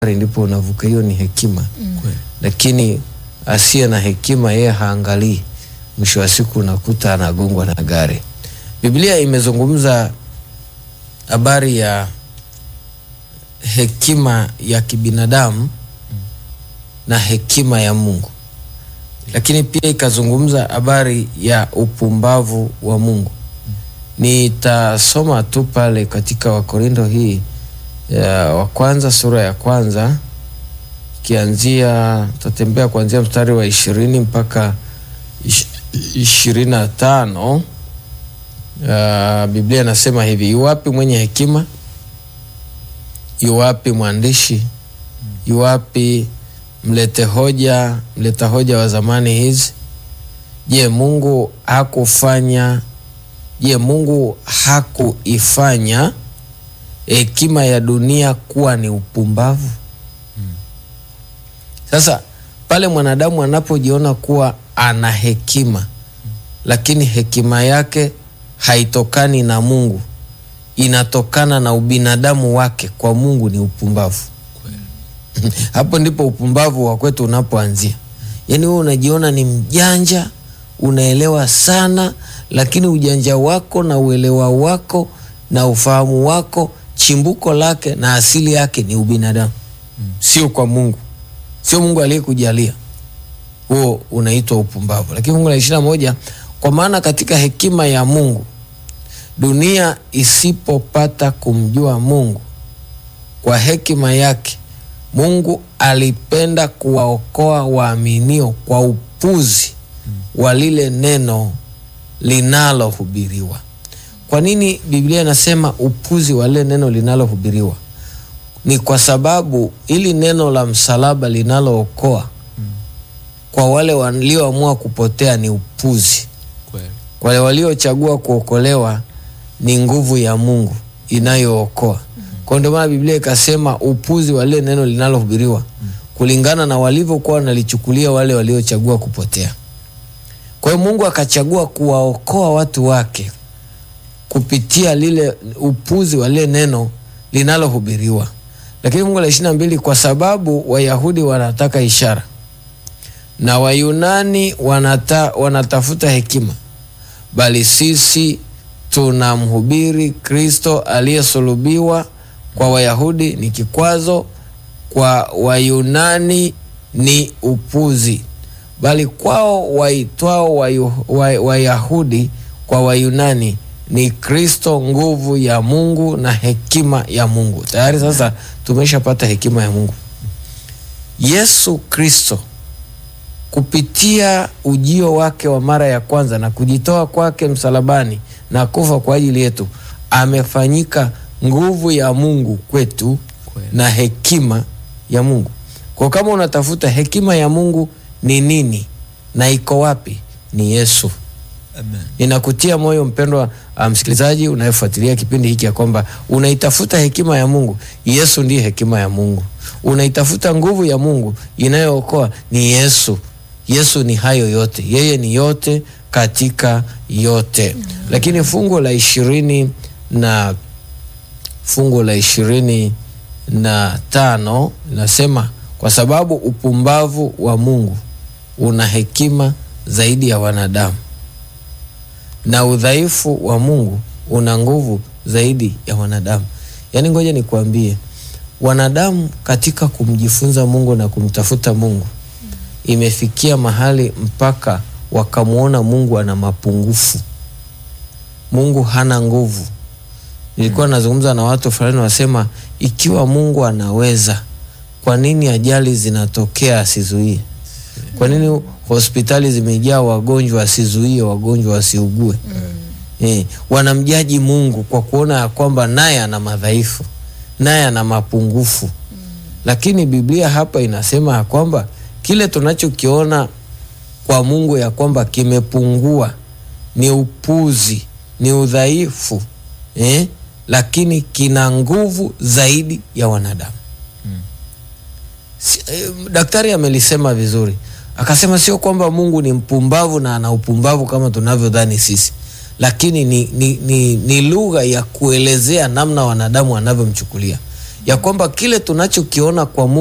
ndipo unavuka. Hiyo ni hekima Kweli. lakini asiye na hekima yeye haangalii, mwisho wa siku unakuta anagongwa na gari. Biblia imezungumza habari ya hekima ya kibinadamu na hekima ya Mungu, lakini pia ikazungumza habari ya upumbavu wa Mungu. Nitasoma tu pale katika Wakorinto hii ya wa kwanza sura ya kwanza kianzia tatembea kuanzia mstari wa ishirini mpaka ish- ishirini na tano. Uh, Biblia inasema hivi: yuwapi mwenye hekima? Yuwapi mwandishi? Yuwapi mlete hoja, mleta hoja wa zamani hizi? Je, Mungu hakufanya? Je, Mungu hakuifanya hekima ya dunia kuwa ni upumbavu? Sasa pale mwanadamu anapojiona kuwa ana hekima lakini hekima yake haitokani na Mungu, inatokana na ubinadamu wake, kwa Mungu ni upumbavu. Hapo ndipo upumbavu wa kwetu unapoanzia. Yaani wewe unajiona ni mjanja, unaelewa sana, lakini ujanja wako na uelewa wako na ufahamu wako chimbuko lake na asili yake ni ubinadamu, sio kwa Mungu, sio Mungu aliyekujalia. Huo unaitwa upumbavu. Lakini fungu la ishirini na moja kwa maana katika hekima ya Mungu dunia isipopata kumjua Mungu, kwa hekima yake Mungu alipenda kuwaokoa waaminio kwa upuzi wa lile neno linalohubiriwa. Kwa nini Biblia inasema upuzi wa lile neno linalohubiriwa? Ni kwa sababu ili neno la msalaba linalookoa kwa wale walioamua kupotea ni upuzi. Kweli. Kwa wale waliochagua kuokolewa ni nguvu ya Mungu inayookoa. Kwa ndio maana Biblia ikasema upuzi wa lile neno linalohubiriwa kulingana na walivyokuwa wanalichukulia wale waliochagua kupotea. Kwa hiyo Mungu akachagua kuwaokoa watu wake kupitia lile upuzi wa lile neno linalohubiriwa. Lakini fungu la ishirini na mbili, kwa sababu Wayahudi wanataka ishara na Wayunani wanata, wanatafuta hekima, bali sisi tunamhubiri Kristo aliyesulubiwa. Kwa Wayahudi ni kikwazo, kwa Wayunani ni upuzi, bali kwao waitwao Wayu- Wa- Wayahudi kwa Wayunani ni Kristo nguvu ya Mungu na hekima ya Mungu. Tayari sasa tumeshapata hekima ya Mungu. Yesu Kristo kupitia ujio wake wa mara ya kwanza na kujitoa kwake msalabani na kufa kwa ajili yetu amefanyika nguvu ya Mungu kwetu Kweli. na hekima ya Mungu. Kwa kama unatafuta hekima ya Mungu ni nini na iko wapi? Ni Yesu. Amen. Ninakutia moyo mpendwa uh, msikilizaji unayefuatilia kipindi hiki ya kwamba unaitafuta hekima ya Mungu. Yesu ndiye hekima ya Mungu. Unaitafuta nguvu ya Mungu inayookoa, ni Yesu. Yesu ni hayo yote, yeye ni yote katika yote. Lakini fungu la ishirini na fungu la ishirini na tano linasema kwa sababu upumbavu wa Mungu una hekima zaidi ya wanadamu na udhaifu wa Mungu una nguvu zaidi ya wanadamu. Yaani, ngoja nikuambie, wanadamu katika kumjifunza Mungu na kumtafuta Mungu imefikia mahali mpaka wakamwona Mungu ana mapungufu. Mungu hana nguvu. Nilikuwa nazungumza na watu fulani, wasema ikiwa Mungu anaweza, kwa nini ajali zinatokea asizuie? Kwa nini hospitali zimejaa wagonjwa asizuie wagonjwa wasiugue? Eh, wanamjaji Mungu kwa kuona ya kwamba naye ana madhaifu, naye ana mapungufu. Lakini Biblia hapa inasema ya kwamba kile tunachokiona kwa Mungu ya kwamba kimepungua ni upuzi, ni udhaifu eh, lakini kina nguvu zaidi ya wanadamu. Si, eh, daktari amelisema vizuri, akasema sio kwamba Mungu ni mpumbavu na ana upumbavu kama tunavyodhani sisi, lakini ni, ni, ni, ni lugha ya kuelezea namna wanadamu wanavyomchukulia. ya kwamba kile tunachokiona kwa Mungu